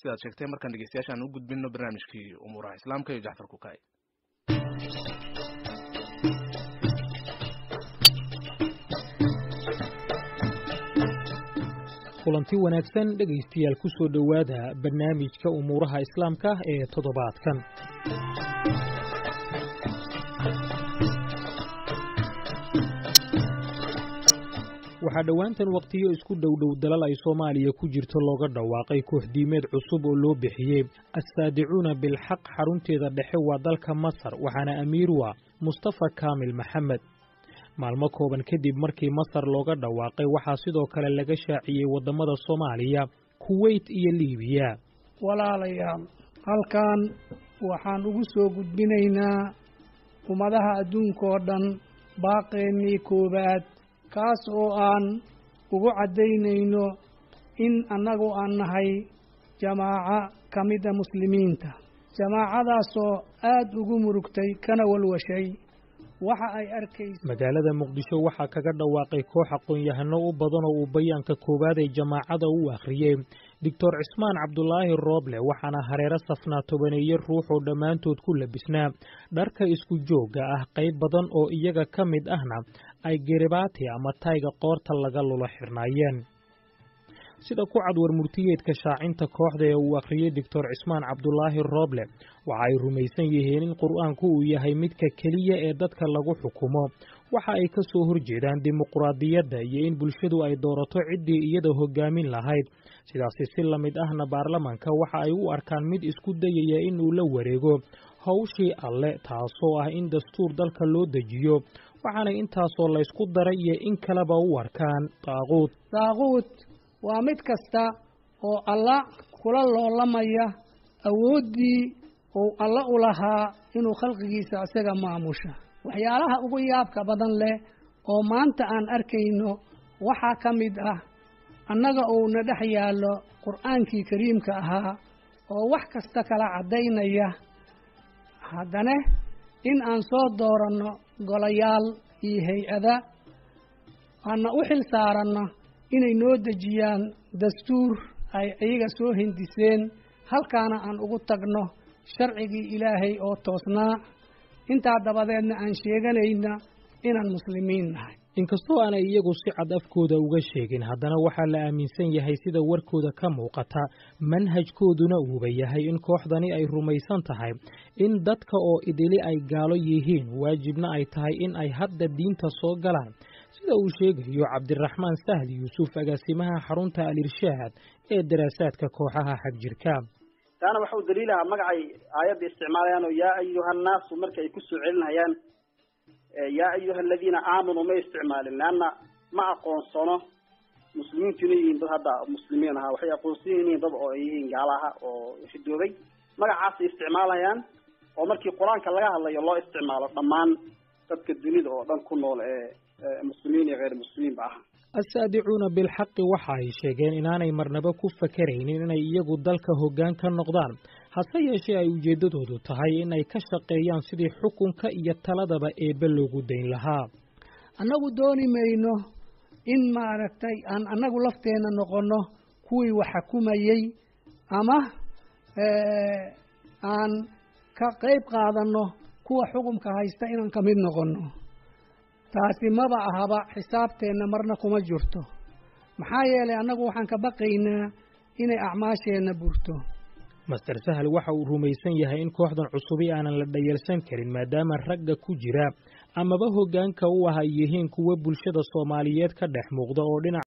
sidaad sheegtay markaan dhegeystayaashaan u gudbino barnaamijkii umuuraha islaamka iyo jacfar kukay kulanti wanaagsan dhegaystayaal ku soo dhowaada barnaamijka umuuraha islaamka ee toddobaadkan waxaa dhowaantan wakhtiyo isku dhowdhow dalal ay soomaaliya ku jirto looga dhawaaqay kooxdiimeed cusub oo loo bixiyey assaadicuuna bilxaq xarunteeda dhexe waa dalka masar waxaana amiir waa mustafa kaamil maxamed maalmo kooban kadib markii masar looga dhawaaqay waxaa sidoo kale laga shaaciyey waddamada soomaaliya kuweyt iyo liibiya walaalayaal halkan waxaan ugu soo gudbinaynaa ummadaha adduunka oo dhan baaqeennii koowaad kaas oo aan ugu caddaynayno in annagu aan nahay jamaaco ka mida muslimiinta jamaacadaasoo aad ugu murugtay kana walwashay waxa ay arkaysa magaalada muqdisho waxaa kaga dhawaaqay koox aqoon-yahano u badan oo uu bayaanka koowaad ee jamaacada u akhriyey doctor cismaan cabdulaahi rooble waxaana hareero safnaa tobaneeye ruux oo dhammaantood ku labisnaa dharka isku joogga ah qayb badan oo iyaga ka mid ahna ay geribaati ama tayga qoorta laga lulo xirnaayeen sida ku cad war murtiyeedka shaacinta kooxda ee uu akhriyey doctor cismaan cabdulaahi rooble waxa ay rumaysan yihiin in qur'aanku uu yahay midka keliya ee dadka lagu xukumo waxa ay ka soo horjeedaan dimuquraadiyadda iyo in bulshadu ay doorato ciddii iyada hoggaamin lahayd sidaasi si la mid ahna baarlamanka waxa ay u arkaan mid isku dayaya in uu la wareego howshii alle taasoo ah in dastuur dalka loo dejiyo waxaana intaasoo laysku daray iyo in kaleba u arkaan daaquud daaquud waa mid kasta oo alla kula loolamaya awooddii uu alla u lahaa inuu khalqigiisa isaga maamusha waxyaalaha ugu yaabka badan leh oo maanta aan arkayno waxaa ka mid ah annaga uuna dhex yaallo qur'aankii kariimka ahaa oo wax kasta kala caddaynaya haddana in aan soo dooranno golayaal iyo hay-ada aana u xil saaranno inay noo dejiyaan dastuur ay iyaga soo hindiseen halkaana aan ugu tagno sharcigii ilaahay oo toosnaa intaa dabadeedna aan sheeganayna inaan muslimiin nahay inkastoo aanay iyagu si cad afkooda uga sheegin haddana waxaa la aaminsan yahay sida warkooda ka muuqata manhajkooduna uuba yahay in kooxdani ay rumaysan tahay in dadka oo idili ay gaalo yihiin waajibna ay tahay in ay hadda diinta soo galaan sida uu sheegayo cabdiraxmaan sahli yuusuf agaasimaha xarunta al-irshaad ee daraasaadka kooxaha xagjirka taana waxa uu daliilahaa magacay aayadda isticmaalayaan oo yaa ayuha annaasu marka ay ku soo celinayaan yaa ayuha aladiina aamanuu ma isticmaalin leanna ma aqoonsano muslimiintu inay yihiin dad hadda muslimiin ahaa waxay aqoonsan yihiin dad oo ay yihiin gaalaha oo ridoobay magacaasay isticmaalayaan oo markii qur-aanka laga hadlayo loo isticmaalo dhammaan dadka dunida oo dhan ku nool ee muslimiin iyo hayr muslimiinba ah assaadicuuna bilxaqi waxa ay sheegeen inaanay marnaba ku fakaraynin inay iyagu dalka hoggaan ka noqdaan hase yeeshee ay ujeeddadoodu tahay in ay ka shaqeeyaan sidii xukunka iyo taladaba eebbe loogu dayn lahaa annagu dooni mayno in maaragtay aan annagu lafteenna noqonno kuwii wax xukumayey ama aan ka qayb qaadanno kuwa xukumka haysta inaan ka mid noqonno taasi maba ahaba xisaabteenna marna kuma jirto maxaa yeelay annagu waxaan ka baqaynaa inay acmaasheenna burto master sahal waxa uu rumaysan yahay in kooxdan cusubi aanan la dhayalsan karin maadaama ragga ku jira amaba hoggaanka u ah ay yihiin kuwa bulshada soomaaliyeed ka dhex muuqda oo dhinac